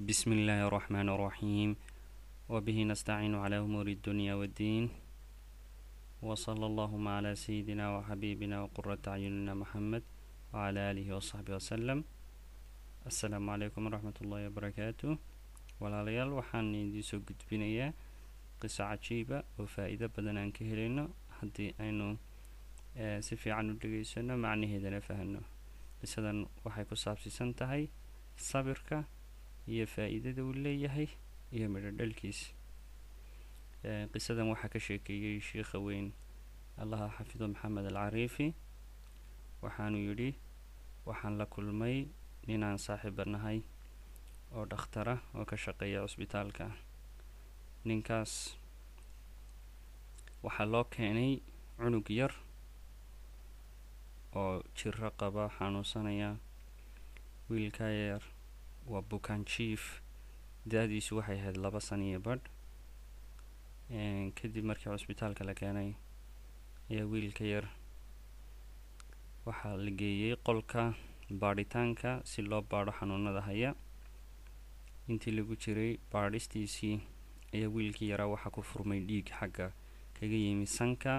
بسم الله الرحمن الرحيم وبه نستعين على أمور الدنيا والدين وصلى اللهم على سيدنا وحبيبنا وقرة أعيننا محمد وعلى آله وصحبه وسلم السلام عليكم ورحمة الله وبركاته walaalayaal waxaan idiin soo gudbinayaa qiso cajiiba oo faa-iido badan aan ka helayno haddii aynu si fiican u dhegeysano macnaheedana fahno qisadan waxay ku saabsiisan tahay sabirka iyo faa-iidada uu leeyahay iyo midho dhalkiisa qisadan waxaa ka sheekeeyey sheikha weyn allaha xafido maxamed al cariifi waxaanu yidhi waxaan la kulmay ninaan saaxiiba nahay oo dhakhtara oo ka shaqeeya cusbitaalka ninkaas waxaa loo keenay cunug yar oo jiro qaba xanuunsanaya wiilka yar waa bukaan jief da-diisu waxay ahayd laba san iyo badh kadib markii cusbitaalka la keenay ayaa wiilka yar waxaa la geeyey qolka baadhitaanka si loo baadho xanuunada haya intii lagu jiray baadhistiisii ayaa wiilkii yaraa waxaa ku furmay dhiig xagga kaga yimi sanka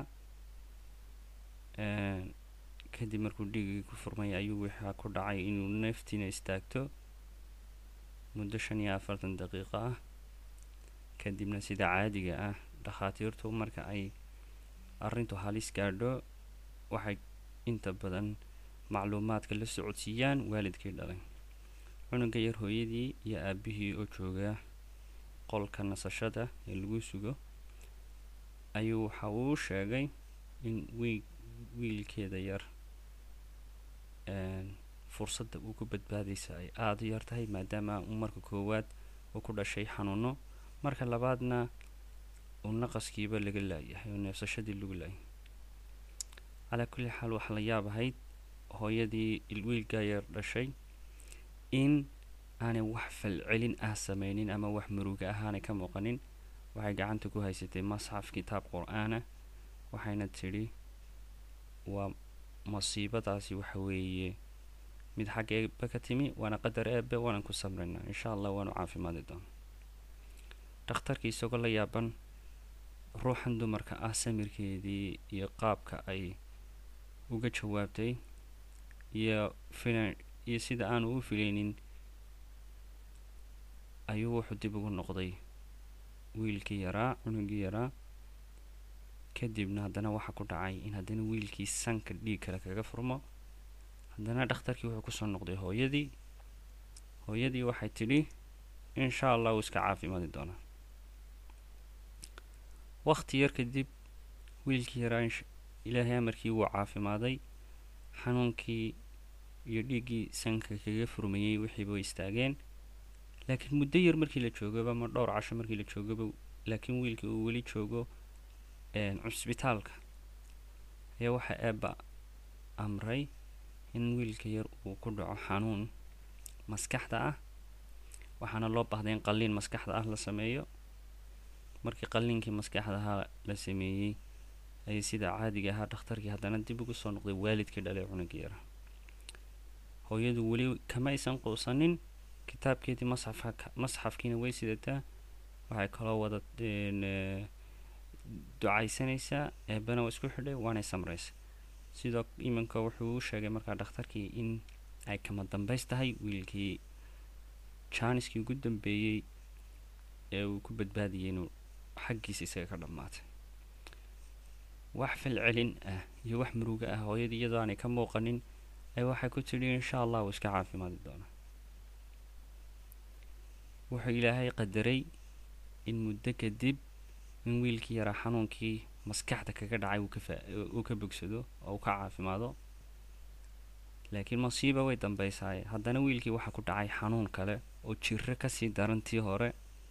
kadib markuu dhiigii ku furmay ayuu waxaa ku dhacay inuu neeftiina istaagto muddo shan iyo afartan daqiiqo ah kadibna sida caadiga ah dhakhaatiirtu marka ay arrintu halis gaadho waxay inta badan macluumaadka la socodsiiyaan waalidkii dhalay cunuga yar hooyadii iyo aabihii oo jooga qolka nasashada ee lagu sugo ayuu waxa uu sheegay in wiil wiilkeeda yar fursadda uu ku badbaadaysa ay aada u yar tahay maadaama uu marka koowaad uu ku dhashay xanuuno marka labaadna uu naqaskiiba laga laayahay oo neefsashadii lagu laayay calaa kulli xaal waxaa la yaab ahayd hooyadii wiilka yar dhashay in aanay wax falcelin ah sameynin ama wax muruga ah aanay ka muuqanin waxay gacanta ku haysatay masxaf kitaab qur-aana waxayna tidhi waa masiibadaasi waxa weeye mid xagga eebe ka timi waana qadar eebe waanan ku samraynaa insha allah waanu caafimaadi doona dhakhtarkii isagoo la yaaban ruuxan dumarka ah samirkeedii iyo qaabka ay uga jawaabtay iyo filan iyo sida aanu u filaynin ayuu wuxuu dib ugu noqday wiilkii yaraa cunugii yaraa kadibna haddana waxaa ku dhacay in haddana wiilkii sanka dhiig kale kaga furmo haddana dhakhtarkii wuxuu kusoo noqday hooyadii hooyadii waxay tidhi insha allah uu iska caafimaadi doonaa waqti yar kadib wiilkii yaraa ilaahay amarkii wuu caafimaaday xanuunkii iyo dhiiggii sanka kaga furmayey wixiiba way istaageen laakiin muddo yar markii la joogaba ma dhowr casho markii la joogaba laakiin wiilkii uu weli joogo cusbitaalka ayaa waxaa eeba amray in wiilka yar uu ku dhaco xanuun maskaxda ah waxaana loo baahday in qalliin maskaxda ah la sameeyo markii qalliinkii maskaxda ahaa la sameeyey ayay sida caadiga ahaa dhakhtarkii haddana dib ugu soo noqday waalidkii dhalay cunugii yara hooyadu weli kama aysan quusanin kitaabkeedii masxafka masxafkiina way sidataa waxay kaloo wada ducaysanaysaa eebana waa isku xidhay waanay samraysa sidoo iminka wuxuu u sheegay markaa dhakhtarkii in ay kama dambays tahay wiilkii jaaniskii ugu dambeeyey ee uu ku badbaadiyay inuu xaggiisa isaga ka dhammaatay wax falcelin ah iyo wax muruga ah hooyadii iyadoo aanay ka muuqanin ay waxay ku tidhi insha allah uu iska caafimaadi doonaa wuxuu ilaahay qadaray in muddo kadib in wiilkii yaraa xanuunkii maskaxda kaga dhacay uu ka bogsado oo uu ka caafimaado laakiin masiiba way dambaysaaye haddana wiilkii waxaa ku dhacay xanuun kale oo jiro kasii darantii hore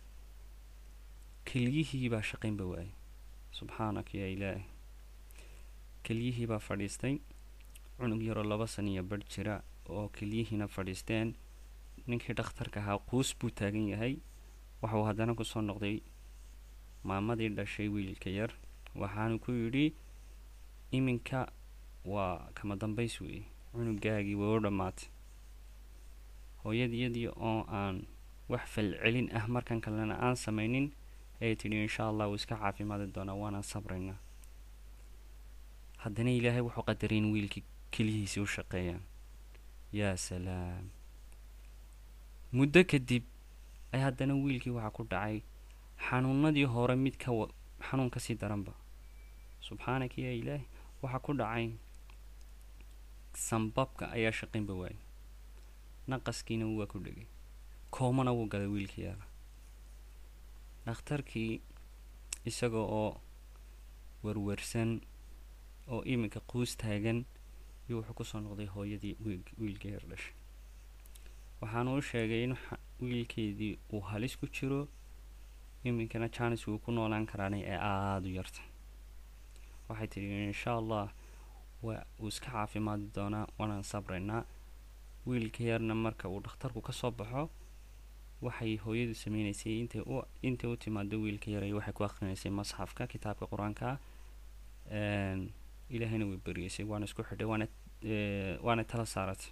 kelyihii baa shaqaynba waayay subxaanak yaa ilaahi kelyihii baa fadhiistay cunug yaroo laba san iyo badh jira oo kelyihiina fadhiisteen ninkii dhakhtarka ahaa quus buu taagan yahay waxauu haddana kusoo noqday maamadii dhashay wiilka yar waxaanu ku yidhi iminka waa kama dambays weeye cunugaagii way u dhammaatay hooyadiyadii oo aan wax falcelin ah markan kalena aan samaynin ayay tidhi insha allah wuu iska caafimaadi doonaa waanaan sabraynaa haddana ilaahay wuxuu qadaray in wiilkii kelihiisii u shaqeeyaan yaa salaam muddo kadib ay haddana wiilkii waxaa ku dhacay xanuunadii hore mid ka wa xanuun ka sii daranba subxaanaka yaa ilaahi waxaa ku dhacay sambabka ayaa shaqaynba waayay naqaskiina waa ku dhegay koomana wuu galay wiilkii yaala dhakhtarkii isaga oo warwarsan oo iminka quus taagan iyo wuxuu kusoo noqday hooyadii wiilkii yar dhashay waxaanu u sheegay in wiilkeedii uu halis ku jiro iminkana janis wuu ku noolaan karaanay ee aada u yarta waxay tidhi insha allah waa uu iska caafimaadi doonaa waanaan sabraynaa wiilka yarna marka uu dhakhtarku ka soo baxo waxay hooyadu sameynaysay intay u intay u timaado wiilka yaray waxay ku akrinaysay masxafka kitaabka qur-aanka ilaahayna way beriyeysay waana isku xidhay waana waana tala saaratay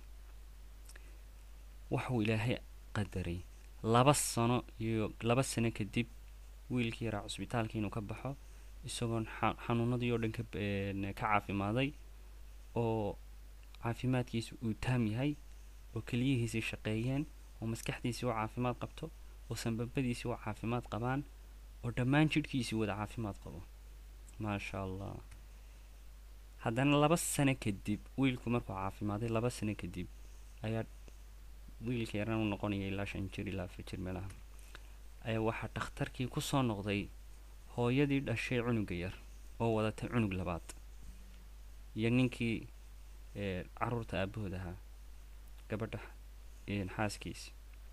waxuu ilaahay qadaray laba sano iyo laba sano kadib wiilkii yaraa cusbitaalka inuu ka baxo isagoon xanuunadii oo dhan ka ka caafimaaday oo caafimaadkiisa uu taam yahay oo keliyihiisii shaqeeyeen oo maskaxdiisii u caafimaad qabto oo sanbabadiisii u caafimaad qabaan oo dhammaan jidhkiisii wada caafimaad qabo maasha allah haddana laba sano kadib wiilku markuu caafimaaday laba sano kadib ayaa wiilka yaran u noqonaya ilaa shan jir ilaa afar jir meelaha ayaa waxaa dhakhtarkii kusoo noqday hooyadii dhashay cunuga yar oo wadatay cunug labaad iyo ninkii caruurta aabahood ahaa gabadha xaaskiisi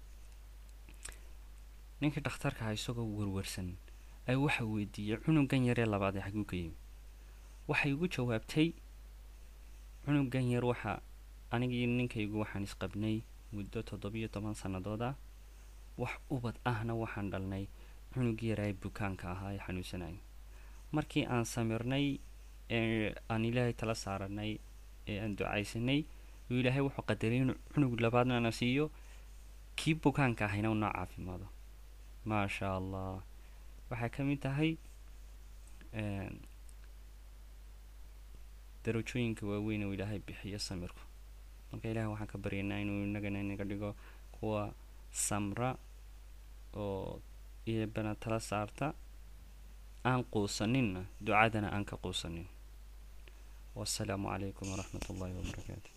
ninkii dhakhtarka aha isagoo warwarsan ay waxa weydiiyey cunugan yaree labaad ee xaguu ka yimi waxay ugu jawaabtay cunugan yar waxa anigii ninkaygu waxaan isqabnay muddo toddobiyo toban sannadood ah wax ubad ahna waxaan dhalnay cunug yaraa bukaanka ahaa ee xanuunsanayay markii aan samirnay ee aan ilaahay tala saaranay ee aan ducaysanay uu ilaahay wuxuu qadaray inuu cunug labaadna na siiyo kii bukaanka ahayna unoo caafimaado maasha allah waxay ka mid tahay darajooyinka waaweyn oo ilaahay bixiyo samirku marka ilahay waxaan ka baryaynaa inuu inagana inaga dhigo kuwa samra oo iyabana tala saarta aan quusaninna ducadana aan ka quusanin wasalaamu calaykum waraxmat ullahi wabarakaatu